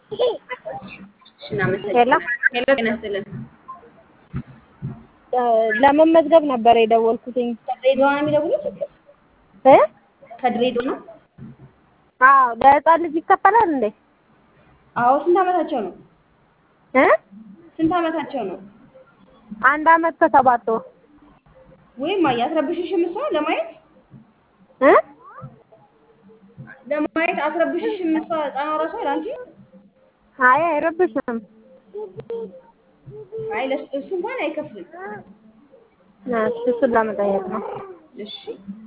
እሺ እናመሰግናለን። ሄሎ ጤና ይስጥልን። ለመመዝገብ ነበር የደወልኩትኝ። ከድሬዳዋ ነው የሚደውሉት? እ ከድሬዳዋ ነው? አዎ ለህፃን ልጅ ይከፈላል እንዴ? አዎ። ስንት ዓመታቸው ነው? እ ስንት ዓመታቸው ነው? አንድ አመት ከሰባት ወር ወይም አያስረብሽሽም እሷ ለማየት እ ለማየት አስረብሽሽም እሷ ህፃኗ ራሷ ለአንቺ? አይ አይረብሽም። አይ ለሱ እሱ እንኳን አይከፍልም። እሱን ለመጠየቅ ነው። እሺ